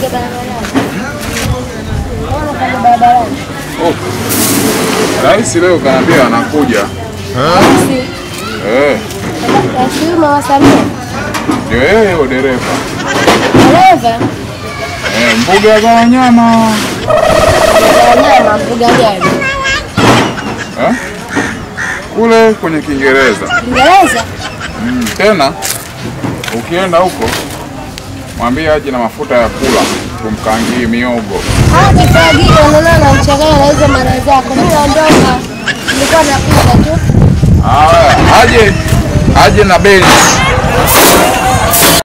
Unafanya barabarani. Oh. Rais leo kanaambia anakuja. Basi, Eh, Kasuma wasamia. ndio yeye huyo dereva. Dereva, Eh, mbuga za wanyama. wanyama mbuga gani? Eh? Kule kwenye Kiingereza. Kiingereza? Mm, tena ukienda huko mwambie aje na mafuta ya kula tumkangie miogo. Hawa kifagio unaona anamchanganya na hizo mara zako. Mimi naondoka. Nilikuwa napita tu. Haya, aje aje na beli.